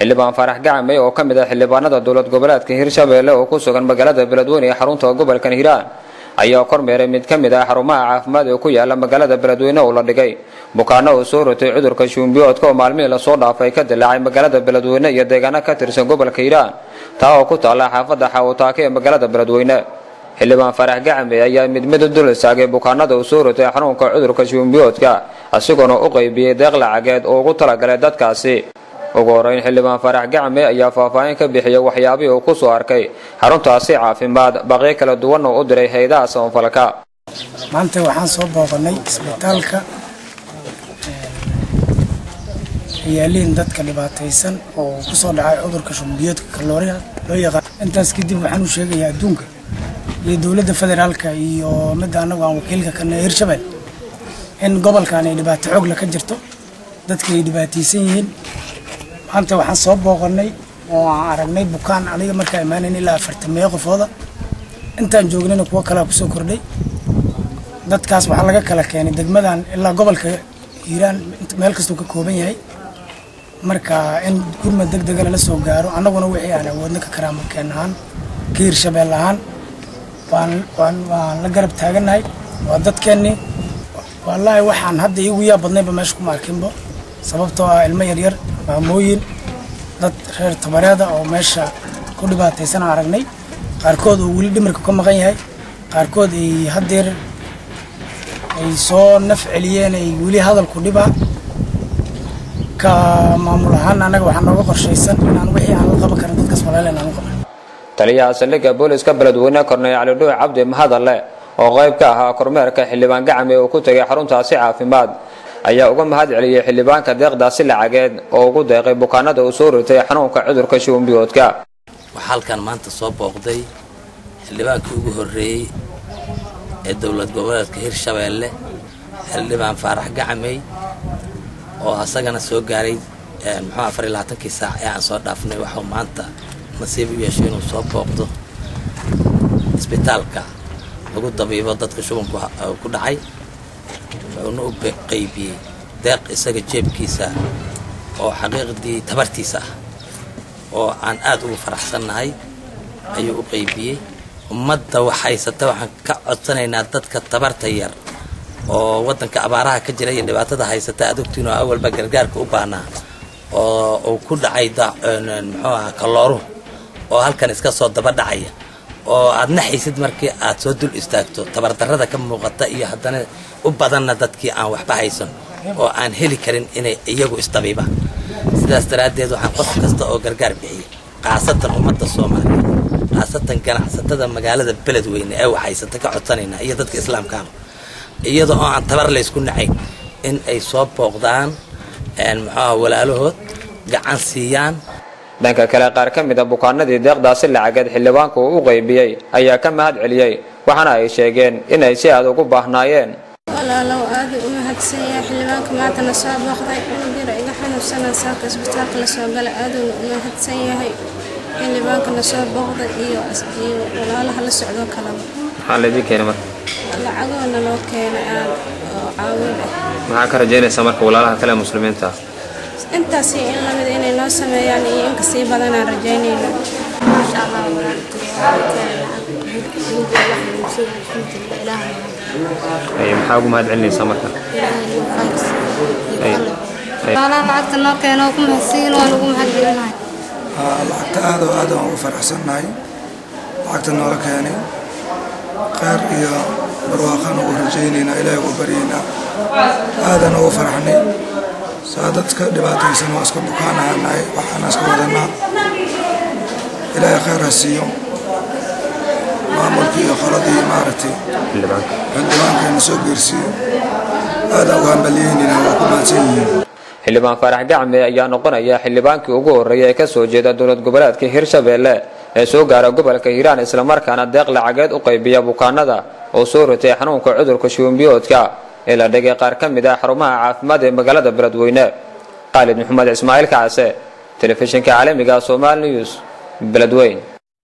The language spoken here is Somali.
xildhibaan faarax gacame oo ka mid ah xildhibaanada dowlad goboleedka hirshabeelle oo ku sugan magaalada beledweyne ee xarunta gobolkan hiiraan ayaa kormeeray mid ka mid ah xarumaha caafimaad ee ku yaala magaalada beledweyne oo la dhigay bukaano uu soo rotay cudurka shuumbiyoodka oo maalmihii lasoo dhaafay ka dilaacay magaalada beledweyne iyo deegaano ka tirsan gobolka hiiraan taa oo ku taalla xaafadda xawataake ee magaalada beledweyne xildhibaan faarax gacame ayaa mid mid u dul istaagay bukaanada uu soo rotay xanuunka cudurka shuumbiyoodka isagoona u qaybiyey deeq lacageed oo ugu talagalay dadkaasi ugu horeyn xildhibaan faarax gacme ayaa faahfaahin ka bixiyay waxyaabihii uu ku soo arkay xaruntaasi caafimaad baqyo kala duwan oo u diray hay-adaha samafalka maanta waxaan soo booqanay isbitaalka yaaliin dadka dhibaataysan oo ku soo dhacay cudurka shumbiyoodka kalooriha loo yaqaan intaas kadib waxaan u sheegayaa adduunka iyo dowladda federaalka iyo midda annagu aan wakiilka kana hirshabelle in gobolkan ay dhibaato xoogla ka jirto dadka ay dhibaataysan yihiin maanta waxaan soo booqanay oo aan aragnay bukaan aniga markaa imaanayn ilaa afartameeyo qofooda intaan joognayna kuwo kalea kusoo kordhay dadkaas waxaa laga kala keenay degmadan ilaa gobolka hiiraan meel kastuu ka kooban yahay marka in gurmad deg dega lala soo gaaro annaguna wixii aan awoodna ka karaamukeen ahaan ka hirshabeel ahaan waan waan waan la garab taagannahay waa dadkeennii wallaahi waxaan hadda iigu yaa badnayba meesha kuma arkinbo sababtoo ah ilmo yaryar maamooyin dad reer tabareeda oo meesha ku dhibaataysan aan aragnay qaarkood oo weli dhimirka ka maqan yahay qaarkood ay haddeer ay soo naf celiyeen ay weli hadalku dhibaa ka maamul ahaan annaga waxaa nooga qorshaysan inaan wixii aan la qaban karin dadkaas walaaleen aan u qaban taliyaha saldhigga booliska beledweyne korney cali dhuuc cabdi mahadalle oo qayb ka ahaa kormeerka xildhibaan gacame uu ku tegay xaruntaasi caafimaad ayaa uga mahad celiyey xildhibaanka deeqdaasi lacageed oo ugu deeqay bukaanada uu soo ritay xanuunka cudurka shuumbiyoodka waxaa halkan maanta soo booqday xildhibaankii ugu horreeyey ee dowlad goboleedka hirshabeelle xildhibaan faarax gacamey oo asagana soo gaaray muxuu afar iyo labaatankii saac ee aan soo dhaafnay waxuu maanta nasiib u yeeshay inuu soo booqdo isbitaalka lagu dabiibo dadka shubanku ku dhacay wuxuuna u qaybiyey deeq isaga jeebkiisa oo xaqiiqdii tabartiisa ah oo aan aad ugu faraxsannahay ayuu u qaybiyey ummadda wax haysata waxaan ka codsanaynaa dadka tabarta yar oo waddanka abaaraha ka jira iyo dhibaatada haysata aad ogtiin oo awalba gargaarka u baahnaa oo uu ku dhacay muxuu aha kalooruhu oo halkan iska soo daba dhacaya oo aad naxaysid markii aad soo dul istaagto tabardarrada ka muuqata iyo haddana u badanna dadkii aan waxba haysan oo aan heli karin inay iyagu isdabiibaan sidaas daraaddeed waxaan qof kasta oo gargaar bixiyay khaasatan ummadda soomaaliya khaasatan ganacsatada magaalada beledweyne ee waxhaysata ka codsanaynaa iyo dadka islaamkaaba iyada oo aan tabar laysku nacayn in ay soo booqdaan muxuuha walaalahood gacan siiyaan dhanka kale qaar ka mid a bukaanadii deeqdaasi lacageed xildhibaanku uu u qaybiyey ayaa ka mahad celiyey waxaana ay sheegeen inay si aad ugu baahnaayeen walaalow aada u mahadsan yahay xildhibaanka maanta na soo booqday cunugara iga xanuunsanaa saaka isbitaalka lasoo galay aaduu u mahadsan yahay xildhibaanka na soo booqday iyo iyo walaalaha la socdoo kalaba maxaa laydin keenay marka lacagoona loo keenay aan oo caawin ah maxaa ka rajaynaysaa marka walaalaha kale muslimiinta ah intaasi in lamid inay noo sameeyaan iyo in kasii badanaan rajaynayna maasha allah ay maxaa ugu mahad celinaysaa marka lacagta noo keeno ku mahadsiin waan ugu mahadcelinahay lacagta aad oo aad aan ugu faraxsannahay lacagta noola keenay kheyr iyo barwaaqaan ugu rajaynaynaa ilaahay ugu baryaynaa aadaan ugu faraxnay saa dadka dhibaataysan waa iska bukaanahaanahay waxaana iska wadanaa ilaahay kheyr ha siiyo maamulkii iyo qoladii maaragtay xildhibaankeena soo geersiiyo aadaan ugu hambalyeynayna waa ku mahadsan yihiin xildhibaan faarax gacme ayaa noqonaya xildhibaankii ugu horreeyay ee ka soo jeeda dowlad goboleedka hirshabeelle ee soo gaara gobolka hiiraan islamarkaana deeq lacageed u qaybiya bukaanada oo soo ritay xanuunka cudurka shuumbiyoodka ee la dhigay qaar ka mid ah xarumaha caafimaad ee magaalada beledweyne khaalid maxamed ismaaciil kacase telefishinka caalamiga somal news beledweyn